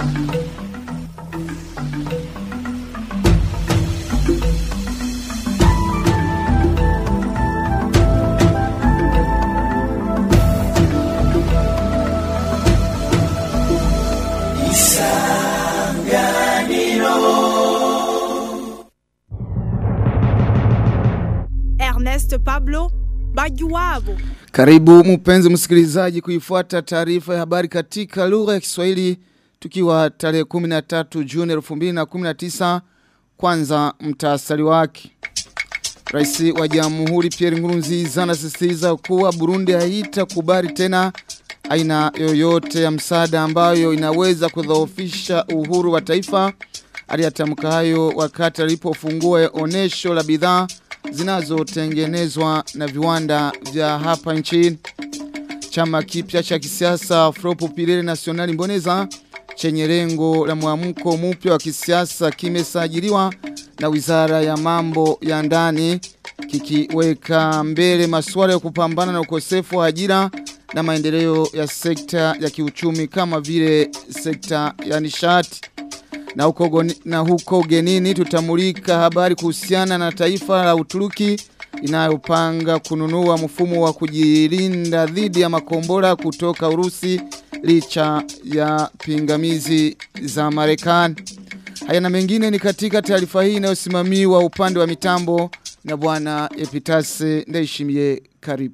Ernest Pablo Bajuwabo. Karibu mpenzi msikilizaji kuifuata taarifa ya habari katika lugha ya Kiswahili tukiwa tarehe 13 Juni 2019 kwanza mtaasali wake. Rais wa Jamhuri Pierre Nkurunziza anasisitiza kuwa Burundi haitakubali tena aina yoyote ya msaada ambayo inaweza kudhoofisha uhuru wa taifa. Aliyatamka hayo wakati alipofungua onesho la bidhaa zinazotengenezwa na viwanda vya hapa nchini. Chama kipya cha kisiasa Afro Populaire National Mboneza chenye lengo la mwamko mpya wa kisiasa kimesajiliwa na Wizara ya Mambo ya Ndani kikiweka mbele masuala ya kupambana na ukosefu wa ajira na maendeleo ya sekta ya kiuchumi kama vile sekta ya nishati. Na huko, goni, na huko genini tutamulika habari kuhusiana na taifa la Uturuki inayopanga kununua mfumo wa kujilinda dhidi ya makombora kutoka Urusi licha ya pingamizi za Marekani. Haya na mengine ni katika taarifa hii inayosimamiwa upande wa mitambo na bwana Epitase Ndayishimiye karibu.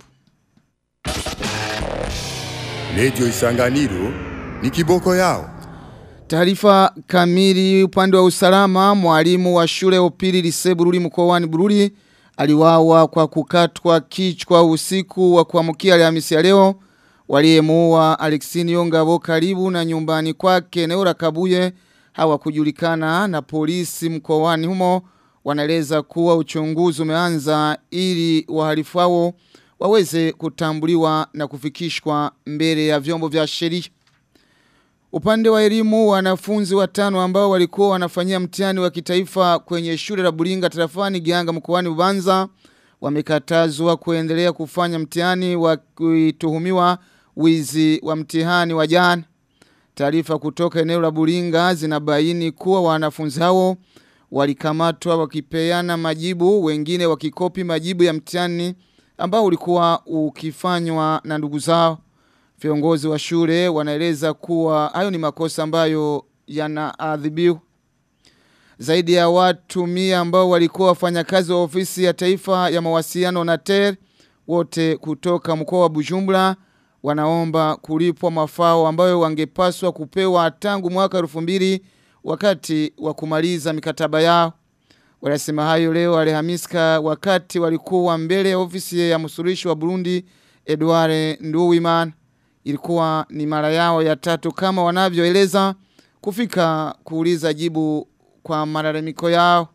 Radio Isanganiro ni kiboko yao. Taarifa kamili upande wa usalama mwalimu wa shule upili lise Bururi mkoani Bururi aliwawa kwa kukatwa kichwa usiku wa kuamkia Alhamisi ya leo waliyemuua Alexini Ngabo karibu na nyumbani kwake eneo la Kabuye hawakujulikana na polisi mkoani humo wanaeleza kuwa uchunguzi umeanza ili wahalifu hao waweze kutambuliwa na kufikishwa mbele ya vyombo vya sheria. Upande wa elimu wanafunzi watano ambao walikuwa wanafanyia mtihani wa kitaifa kwenye shule la Buringa tarafani Gianga mkoani Bubanza wamekatazwa kuendelea kufanya mtihani wa kuituhumiwa wizi wa mtihani wa jana. Taarifa kutoka eneo la Buringa zinabaini kuwa wanafunzi hao walikamatwa wakipeana majibu wengine wakikopi majibu ya mtihani ambao ulikuwa ukifanywa na ndugu zao. Viongozi wa shule wanaeleza kuwa hayo ni makosa ambayo yanaadhibiwa. Zaidi ya watu mia ambao walikuwa wafanyakazi wa ofisi ya taifa ya mawasiliano na TER wote kutoka mkoa wa Bujumbura wanaomba kulipwa mafao ambayo wangepaswa kupewa tangu mwaka 2000 wakati wa kumaliza mikataba yao. Wanasema hayo leo Alhamiska wakati walikuwa mbele ya ofisi ya msuluhishi wa Burundi Edouard Nduwimana ilikuwa ni mara yao ya tatu kama wanavyoeleza kufika kuuliza jibu kwa malalamiko yao.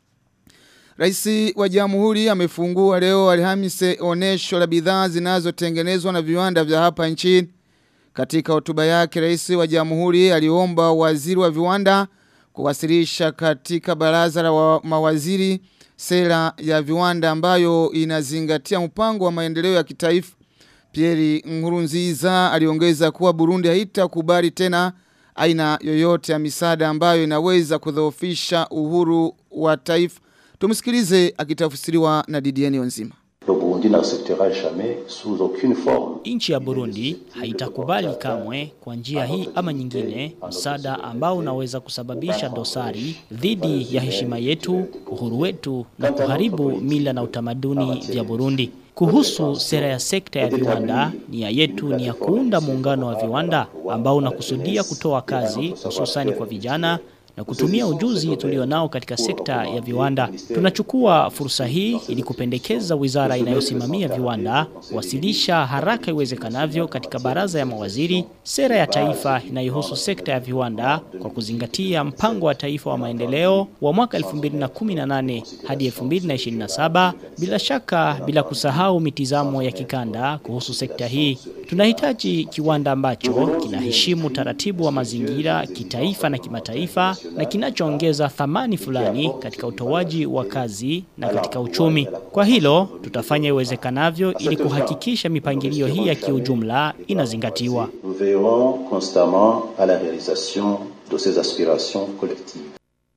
Raisi wa Jamhuri amefungua leo Alhamisi onesho la bidhaa zinazotengenezwa na viwanda vya hapa nchini. Katika hotuba yake Rais wa Jamhuri aliomba waziri wa viwanda kuwasilisha katika baraza la wa mawaziri sera ya viwanda ambayo inazingatia mpango wa maendeleo ya kitaifa. Pierre Nkurunziza aliongeza kuwa Burundi haitakubali tena aina yoyote ya misaada ambayo inaweza kudhoofisha uhuru wa taifa. Tumsikilize akitafsiriwa na Didier Onzima. Nchi ya Burundi haitakubali kamwe kwa njia hii ama nyingine msaada ambao unaweza kusababisha dosari dhidi ya heshima yetu, uhuru wetu na kuharibu mila na utamaduni vya Burundi. Kuhusu sera ya sekta ya viwanda, nia yetu ni ya kuunda muungano wa viwanda ambao unakusudia kutoa kazi hususani kwa vijana na kutumia ujuzi tulionao katika sekta ya viwanda. Tunachukua fursa hii ili kupendekeza wizara inayosimamia viwanda wasilisha haraka iwezekanavyo katika baraza ya mawaziri sera ya taifa inayohusu sekta ya viwanda kwa kuzingatia mpango wa taifa wa maendeleo wa mwaka 2018 hadi 2027 bila shaka bila kusahau mitizamo ya kikanda kuhusu sekta hii. Tunahitaji kiwanda ambacho kinaheshimu taratibu wa mazingira kitaifa na kimataifa na kinachoongeza thamani fulani katika utoaji wa kazi na katika uchumi. Kwa hilo tutafanya iwezekanavyo ili kuhakikisha mipangilio hii ya kiujumla inazingatiwa. Nous veillerons constamment à la réalisation de ces aspirations collectives.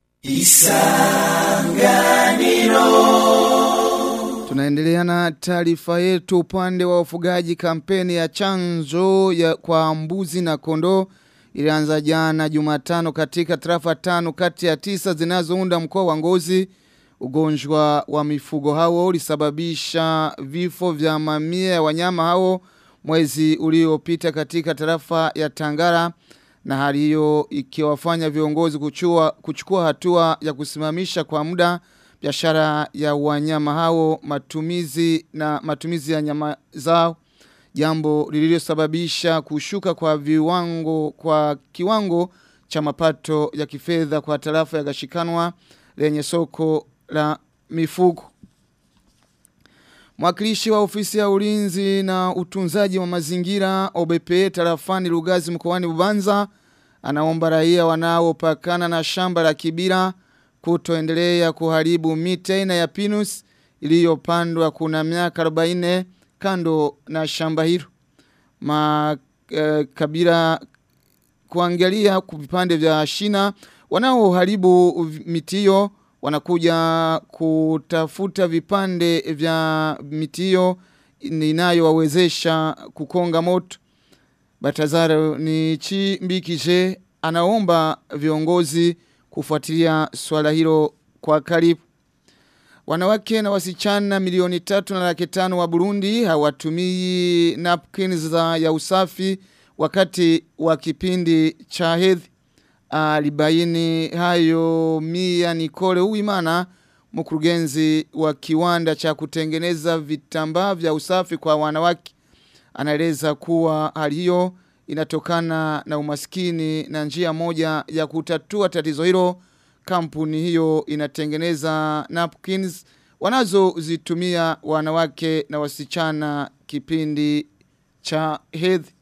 Tunaendelea na taarifa yetu upande wa ufugaji kampeni ya chanjo ya kwa mbuzi na kondoo ilianza jana Jumatano katika tarafa tano kati ya tisa zinazounda mkoa wa Ngozi. Ugonjwa wa mifugo hao ulisababisha vifo vya mamia ya wanyama hao mwezi uliopita katika tarafa ya Tangara na hali hiyo ikiwafanya viongozi kuchua, kuchukua hatua ya kusimamisha kwa muda biashara ya wanyama hao matumizi na matumizi ya nyama zao jambo lililosababisha kushuka kwa viwango kwa kiwango cha mapato ya kifedha kwa tarafa ya Gashikanwa lenye soko la mifugo Mwakilishi wa ofisi ya ulinzi na utunzaji wa mazingira OBP tarafani Lugazi mkoani Bubanza anaomba raia wanaopakana na shamba la Kibira kutoendelea kuharibu miti aina ya pinus iliyopandwa kuna miaka 40 kando na shamba hilo. Ma eh, Kabira kuangalia vipande vya shina wanaoharibu miti hiyo wanakuja kutafuta vipande vya miti hiyo inayowawezesha kukonga moto. Batazaro ni Chimbikije anaomba viongozi kufuatilia swala hilo kwa karibu. Wanawake na wasichana milioni tatu na laki tano wa Burundi hawatumii napkins za ya usafi wakati wa kipindi cha hedhi. Alibaini hayo Mia Nicole Uwimana mkurugenzi wa kiwanda cha kutengeneza vitambaa vya usafi kwa wanawake. Anaeleza kuwa hali hiyo inatokana na umaskini na njia moja ya kutatua tatizo hilo kampuni hiyo inatengeneza napkins wanazozitumia wanawake na wasichana kipindi cha hedhi.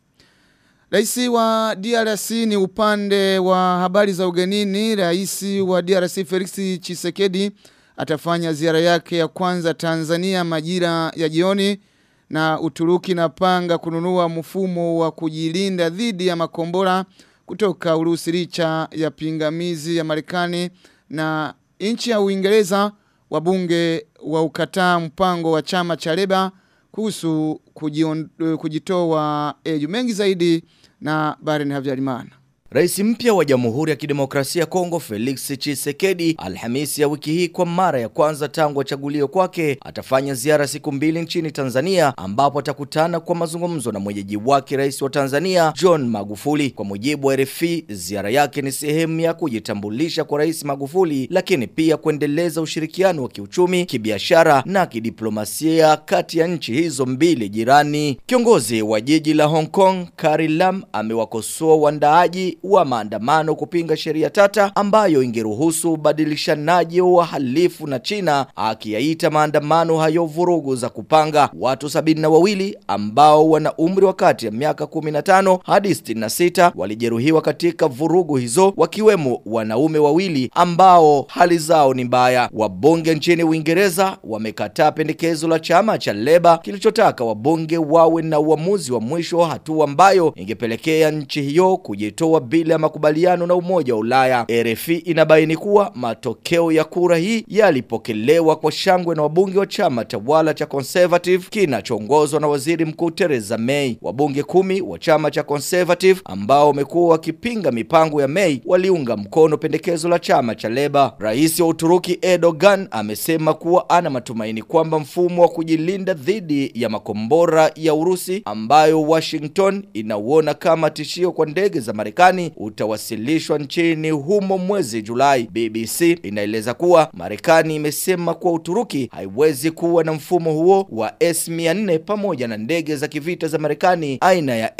Raisi wa DRC ni upande wa habari za ugenini. Raisi wa DRC Felix Chisekedi atafanya ziara yake ya kwanza Tanzania majira ya jioni na Uturuki napanga kununua mfumo wa kujilinda dhidi ya makombora kutoka Urusi licha ya pingamizi ya Marekani na nchi ya Uingereza wabunge wa ukataa mpango wa chama cha Leba kuhusu kujion- kujitoa EU mengi zaidi na Baren Havyarimana. Rais mpya wa Jamhuri ya Kidemokrasia ya Kongo Felix Tshisekedi Alhamisi ya wiki hii kwa mara ya kwanza tangu achaguliwe kwake atafanya ziara siku mbili nchini Tanzania ambapo atakutana kwa mazungumzo na mwenyeji wake Rais wa Tanzania John Magufuli. Kwa mujibu wa RFI, ziara yake ni sehemu ya kujitambulisha kwa Rais Magufuli lakini pia kuendeleza ushirikiano wa kiuchumi, kibiashara na kidiplomasia kati ya nchi hizo mbili jirani. Kiongozi wa jiji la Hong Kong Carrie Lam amewakosoa waandaaji wa maandamano kupinga sheria tata ambayo ingeruhusu ubadilishanaji wa wahalifu na China akiyaita maandamano hayo vurugu za kupanga. Watu sabini na wawili ambao wana umri wa kati ya miaka 15 hadi 66 walijeruhiwa katika vurugu hizo wakiwemo wanaume wawili ambao hali zao ni mbaya. Wabunge nchini Uingereza wamekataa pendekezo la chama cha Leba kilichotaka wabunge wawe na uamuzi wa mwisho hatua ambayo ingepelekea nchi hiyo kujitoa bila makubaliano na Umoja wa Ulaya. RFI inabaini kuwa matokeo ya kura hii yalipokelewa kwa shangwe na wabunge wa chama tawala cha Conservative kinachoongozwa na Waziri Mkuu Theresa May. Wabunge kumi wa chama cha Conservative ambao wamekuwa wakipinga mipango ya May waliunga mkono pendekezo la chama cha Leba. Rais wa Uturuki Erdogan amesema kuwa ana matumaini kwamba mfumo wa kujilinda dhidi ya makombora ya Urusi ambayo Washington inauona kama tishio kwa ndege za Marekani utawasilishwa nchini humo mwezi Julai. BBC inaeleza kuwa Marekani imesema kuwa Uturuki haiwezi kuwa na mfumo huo wa S400 pamoja na ndege za kivita za Marekani aina ya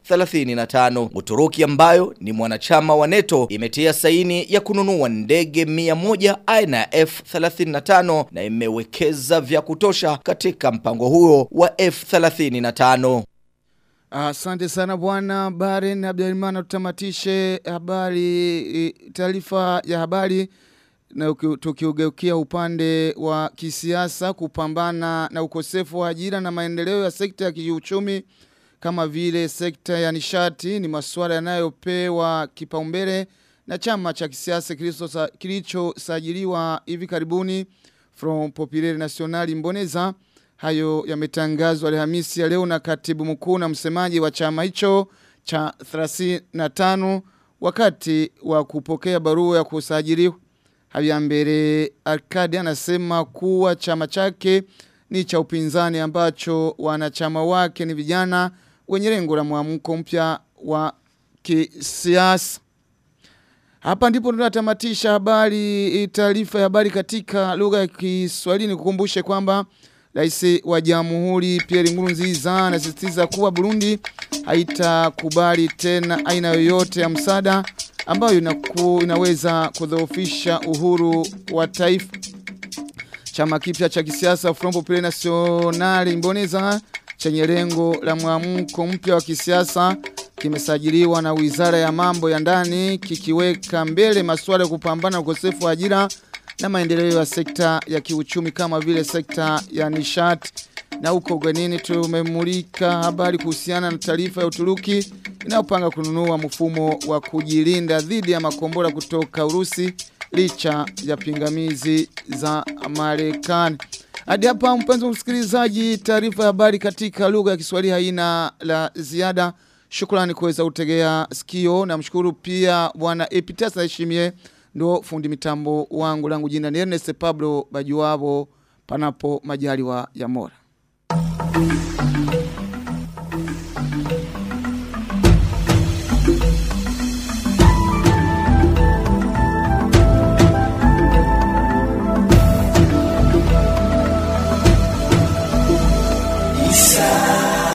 F35. Uturuki ambayo ni mwanachama wa NATO imetia saini ya kununua ndege 100 aina ya F35 na imewekeza vya kutosha katika mpango huo wa F35. Asante sana bwana Baren Abdelrahman tutamatishe habari e, taarifa ya habari na uki- tukiugeukia upande wa kisiasa kupambana na ukosefu wa ajira na maendeleo ya sekta ya kiuchumi kama vile sekta ya nishati ni masuala yanayopewa kipaumbele na chama cha kisiasa kilichosa- kilichosajiliwa hivi karibuni Front Populaire National Mboneza hayo yametangazwa Alhamisi ya leo na katibu mkuu na msemaji wa chama hicho cha 35 wakati wa kupokea barua ya kusajiliwa Habiyambere Arkadi anasema kuwa chama chake ni cha upinzani ambacho wanachama wake ni vijana wenye lengo la mwamko mpya wa kisiasa. Hapa ndipo tunatamatisha habari taarifa ya habari katika lugha ya Kiswahili nikukumbushe kwamba Rais wa Jamhuri Pierre Nkurunziza anasisitiza kuwa Burundi haitakubali tena aina yoyote ya msaada ambayo inaku, inaweza kudhoofisha uhuru wa taifa. Chama kipya cha kisiasa Front Populaire National Mboneza chenye lengo la mwamko mpya wa kisiasa kimesajiliwa na Wizara ya Mambo ya Ndani kikiweka mbele masuala ya kupambana na ukosefu wa ajira na maendeleo ya sekta ya kiuchumi kama vile sekta ya nishati. Na huko ugenini tumemulika habari kuhusiana na taarifa ya Uturuki inayopanga kununua mfumo wa kujilinda dhidi ya makombora kutoka Urusi licha ya pingamizi za Marekani. Hadi hapa mpenzi msikilizaji, taarifa ya habari katika lugha ya Kiswahili haina la ziada. Shukrani kuweza kutegea sikio na mshukuru pia bwana Epitas Heshimie ndo fundi mitambo wangu langu jina ni Ernest Pablo Bajuwabo panapo majaliwa ya Mora.